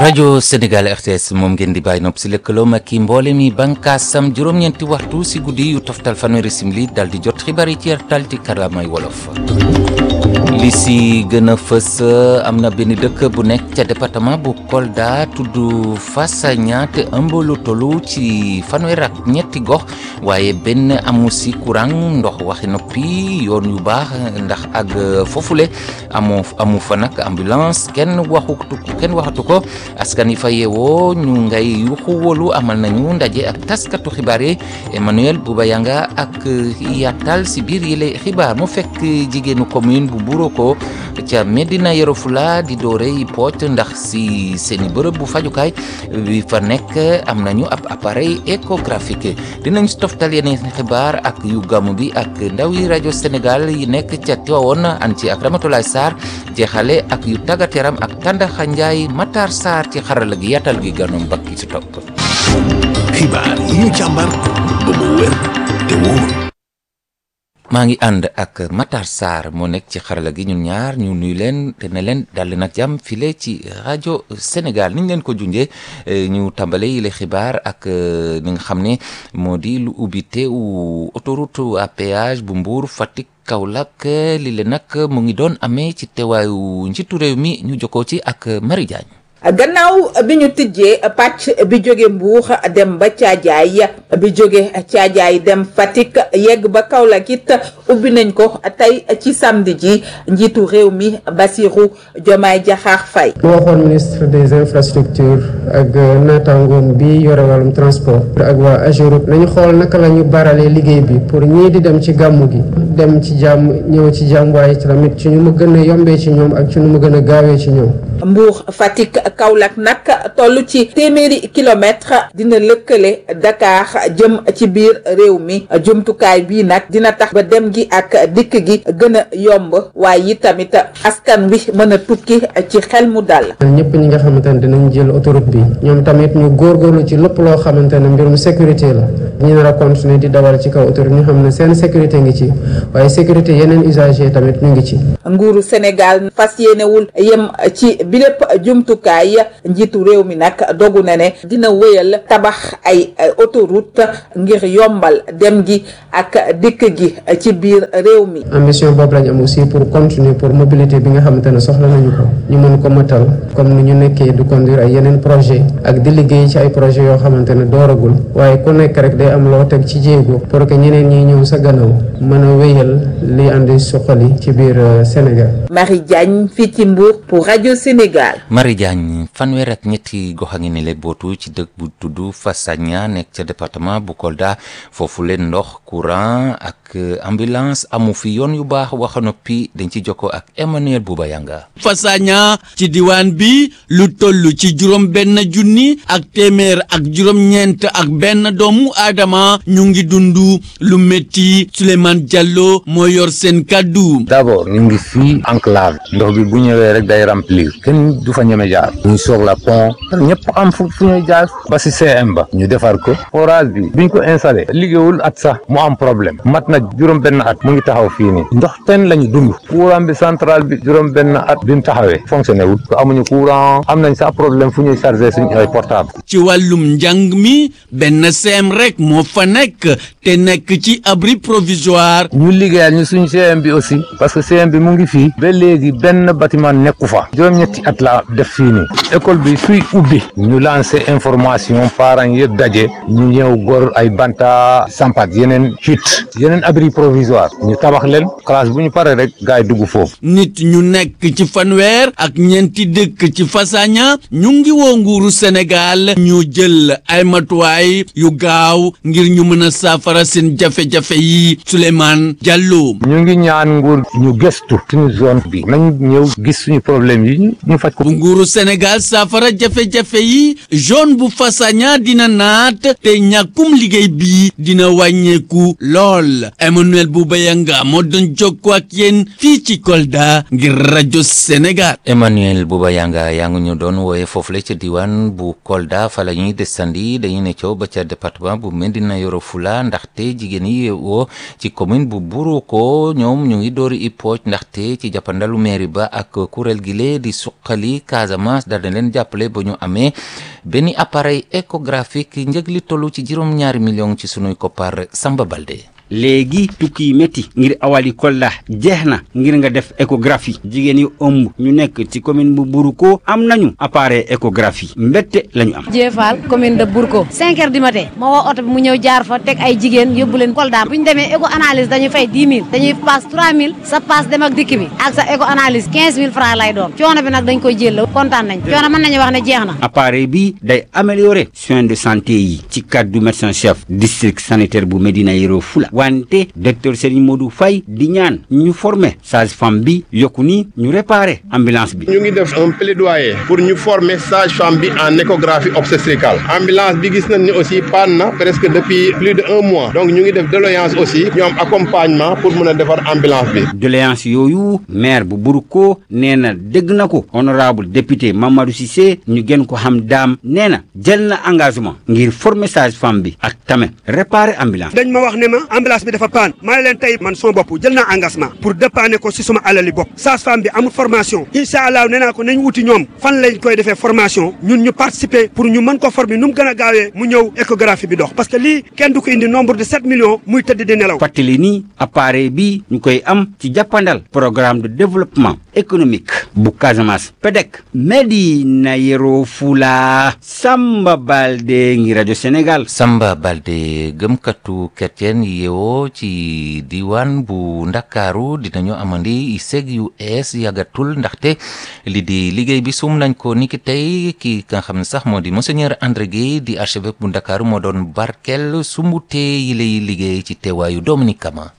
rajo Sénégal RTS moom ngeen di bàyyi nopp si lëkkaloom ak i mboole mi bànkaasam juróom-ñeenti waxtu si guddi yu toftal fanweeri simili dal di jot xibaar yi ci yartal ci kàllaamay wolof. li si gën a fës am na benn dëkk bu nekk ca département bu Kolda tudd Fassagna te ëmb lu tollu ci fanweer ak ñetti gox waaye benn amu si courant ndox waxi noppi yoon yu baax ndax ak foofule amoo amu fa nag ambulance kenn waxutu kenn waxatu ko askan yi fa yeewoo ñu ngay yuxu wolu amal nañu ndaje ak taskatu xibaar yi Emmanuel Bouba Yanga ak yaatal si biir yile xibaar mu fekk jigéenu commune bu Buuro ko ca Medina Yoro Fula di doore yi poot ndax si seeni bërëb bu fajukaay bi fa nekk am nañu ab appareil échographique dinañ si toftal yeneen xibaar ak yu gàmmu bi ak ndaw yi rajo Sénégal yi nekk ca Tivaouane an ci ak Ramatoulaye Sarr jeexale ak yu tàggat yaram ak Tàndaxa Njaay Matar Sarr ci xarala gi yaatal gi ganoom bakki si topp xibaar yi ñu càmbar ba mu wér te wóor maa ngi ànd ak Matar Sarr moo nekk ci xarala gi ñun ñaar ñu nuyu leen te ne leen daldi nag jàmm file ci rajo Sénégal niñ leen ko junjee ñu tàmbale yi le xibaar ak li nga xam ne moo di lu ubbite u autoroute à péage bu Mbour Fatick Kaolack li le nag mu ngi doon amee ci teewaayu njiitu réew mi ñu jokkoo ci ak Marie Diagne gannaaw bi ñu tijjee pàcc bi jóge Mbuur dem ba Caajaay bi jóge Caajaay dem Fatick yegg ba Kaolack it ubbi nañ ko tey ci samedi ji njiitu réew mi Bassirou Diomaye Diakhar Faye moo waxoon ministre des infrastructures ak naataangoom bi yore wàllum transport ak waa AGEROUTE nañu xool naka la ñu baralee liggéey bi pour ñii di dem ci gàmmu gi dem ci jàmm ñëw ci jàmm waaye tamit ci ñu mu gën a yombee ci ñoom ak ci ñu mu gën a gaawee ci ñoom Mbuur Fatick Kaolack nag toll ci téeméeri kilomètre dina lëkkale Dakar jëm ci biir réew mi jumtukaay bii nag dina tax ba dem gi ak dikk gi gën a yomb waaye yi tamit askan wi mën a tukki ci xel mu dal. ñëpp ñi nga xamante ne dinañ jël autoroute bi ñoom tamit ñu góorgóorlu ci lépp loo xamante ne mbirum sécurité la ñu nar a continuer di dawal ci kaw autoroute ñu xam ne seen sécurité ngi ci waaye sécurité yeneen usager tamit ñu ngi ci. nguuru Sénégal fas yéenewul yem ci bi lépp jumtukaay njiitu réew mi nag dogu na ne dina wéyal tabax ay autoroute ngir yombal dem gi ak dikk gi ci biir réew mi. ambition boobu lañ am aussi pour continuer pour mobilité bi nga xamante ne soxla nañu ko ñu mën ko matal comme ni ñu nekkee du conduire ay yeneen projet ak di liggéey ci ay projet yoo xamante ne dooragul waaye ku nekk rek day am loo teg ci jéego pour que ñeneen ñi ñëw sa gannaaw mën a wéyal li andi suqali ci biir Sénégal. Marie Diagne fii ci Mbour pour rajo Sénégal. Marie Diagne fanweer ak ñetti gox a ngi ne le bootu ci dëkk bu tudd Fassagna nekk ca département bu Kolda foofu leen ndox courant ak ambulance amu fi yoon yu baax waxa noppi dañ ci jokkoo ak Emmanuel Bouba Yanga Fassagna ci diwaan bi lu toll ci juróom benn junni ak téeméer ak juróom ñeent ak benn doomu aadama ñu ngi dund lu métti Souleymane Diallo moo yor seen kàddu d'abord ñu ngi fii enclave ndox bi bu ñëwee rek day remplir kenn du fa ñeme jaar ñu soog la pont ñëpp am fu fu ñuy jaar ba si CM ba ñu defar ko forage bi biñ ko installé liggéeyul at sax mu am problème mat na juróom benn at mu ngi taxaw fii nii ndox ten lañu dund courant bi central bi juróom benn at bi mu taxawee fonctionné wul ko amuñu courant am nañ sax problème fu ñuy chargé suñu ay portable ci wàllum njàng mi benn CM rek moo fa nekk te nekk ci abri provisoire ñu liggéeyal ñu suñu CM bi aussi parce que CM bi mu ngi fii ba léegi benn bâtiment nekku fa juróom-ñetti at la def fii nii école bi suy ubbi ñu lancé information parents yëpp daje ñu ñëw gor ay banta sampat yeneen chute yeneen abri provisoire ñu tabax leen classe bu ñu paree rek gars yi dugg foofu nit ñu nekk ci fanweer ak ñeenti dëkk ci Fassagna ñu ngi woo nguuru Sénégal ñu jël ay matuwaay yu gaaw ngir ñu mën a saafara seen jafe-jafe yi Souleymane Diallo ñu ngi ñaan nguur ñu gëstu suñu zone bi nañ ñëw gis suñu problème yi ñu faj ko bu nguuru Sénégal saafara jafe-jafe yi zone bu Fassagna dina naat te ñàkkum liggéey bi dina wàññeeku lool Emmanuel Bouba Yanga moo doon jokkoo ak yéen fii ci Kolda ngir rajo Sénégal Emmanuel Bouba Yanga teranga yaa ngi ñu doon wooye foofu la ca diwaan bu Kolda fa la ñuy desandi dañuy ne coow ba ca département bu Médina Yoro Fula ndaxte jigéen yi woo ci commune bu Buruko ñoom ñu ngi doori ippooj ndaxte ci jàppandalu mairie ba ak kuréel gi lee di suqali Casamance daal na leen jàppale ba ñu amee benn appareil échographique njëg li tollu ci juróom-ñaari million ci sunuy koppar Samba Balde. léegi tukki yi métti ngir awali Kolda jeex na ngir nga def échographie jigéen yu ëmb ñu nekk ci commune bu Buruko am nañu appareil échographie mbette la ñu am. Jéefal commune de Bourko 5 heures du matin ma woo oto bi mu ñëw jaar fa teg ay jigéen yóbbu leen Kolda bu ñu demee écho analyse dañuy fay 10 000 dañuy passe 3 000 sa passe dem ak dikk bi ak sa écho analyse 15 000 francs lay doon coono bi nag dañ koy jël kontaan nañ coono mën nañu wax ne jeex na. appareil bi day améliorer soins de santé yi ci cadre du médecin chef district sanitaire bu Médina Yoro Fula wante docteur Serigne Modou Faye di ñaan ñu former sage-femme bi yokku ni ñu réparer ambulance bi. ñu ngi def un plaidoyer pour ñu former sage-femme bi en échographie obstétricale ambulance bi gis nañ ni aussi panne na presque depuis plus de un mois donc ñu ngi def doléance aussi ñu am accompagnement pour mën a defar ambulance bi. doléance yooyu maire bu Buruko nee na dégg na ko honorable député Mamadou Cissé ñu gën ko xam daam nee na jël na engagement ngir former sage-femme bi ak tamit réparer ambulance. dañ ma wax ne ma ambulance bi dafa paan maa ngi leen tey man sama bopp jël naa engagement pour dépanner ko si suma alali bopp sage-femme bi amul formation incha allah nee naa ko nañ wuti ñoom fan lañ koy defee formation ñun ñu participer pour ñu mën ko former nu mu gën a gaawee mu ñëw échographie bi dox parce que lii kenn du ko indi nombre de 7 millions muy tëdd di nelaw. fàttali ni appareil bi ñu koy am ci jàppandal programme de développement économique bu Casamance PEDEC Médina Yoro Fula Samba Balde ngi rajo Sénégal. Samba Balde gëmkatu chrétien yeewoo ci diwaan bu Ndakaaru dinañu amandi seg yu ees yàggatul ndaxte li di liggéey bi sum nañ ko niki tey ki nga xam ne sax moo di monseigneur André Guèye di archevêque bu Ndakaaru moo doon barkel sumbute yi lay liggéey ci teewaayu Dominique Kama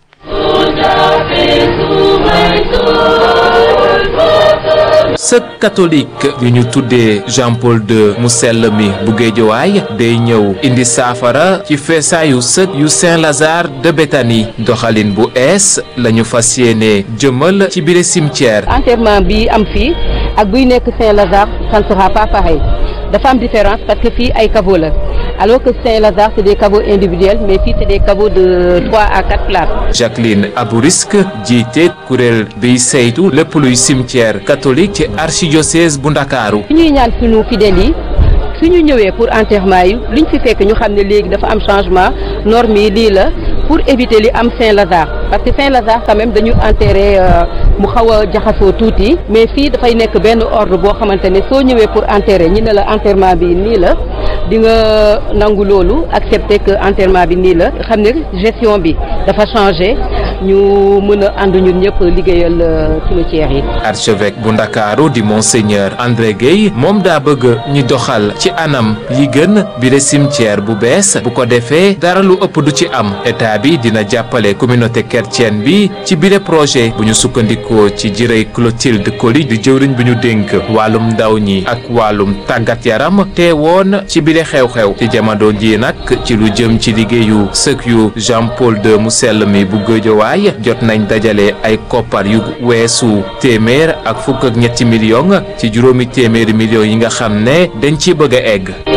sëk catholique yu ñu tuddee Jean Paul II mu sell mi bu géejowaay day ñëw indi saafara ci feesaayu sëk yu Saint Lazare de Béthanie doxalin bu ees lañu fas yéene jëmal ci biir cimetière. enterrement bi am fii ak buy nekk Saint Lazare ça ne sera pas pareil dafa am différence parce que fii ay caveau la alors que Saint Lazare c'est des caveaux individuels mais fii c'est des caveaux de trois à quatre places. Jacqueline Abourisk jiite kuréel biy saytu lépp luy cimetière catholique ci archidiocèse bu Ndakaaru. fi ñuy ñaan sunu fidèles yi su ñu ñëwee pour enterrement yi liñ fi fekk ñu xam ne léegi dafa am changement norme yi lii la pour éviter li am Saint Lazare parce que Saint Lazare quand même dañu enterré mu xaw a jaxasoo tuuti mais fii dafay nekk benn ordre boo xamante ne soo ñëwee pour enterrer ñi ne la enterrement bi nii la di nga nangu loolu accepter que enterrement bi nii la xam ne gestion bi dafa changé ñu mën a ànd ñun ñëpp liggéeyal cimetière yi. archevêque bu Ndakaaru di monseigneur André Guèye moom daa bëgg ñu doxal ci anam yi gën bi de cimetière bu bees bu ko defee dara lu ëpp du ci am état bi dina jàppale communauté chrétienne bi ci bile projet bu ñu sukkandikoo ci jirey Clotilde Coly di jëwriñ bi ñu dénk wàllum ndaw ñi ak wàllum tàggat yaram te woon ci bile xew-xew ci jamono ji nag ci lu jëm ci liggéeyu sëk yu Jean Paul II mu sell mi bu Géejawaay jot nañ dajale ay koppar yu weesu téeméer ak fukk ak ñetti million ci juróomi téeméeri millions yi nga xam ne dañ ci bëgg a egg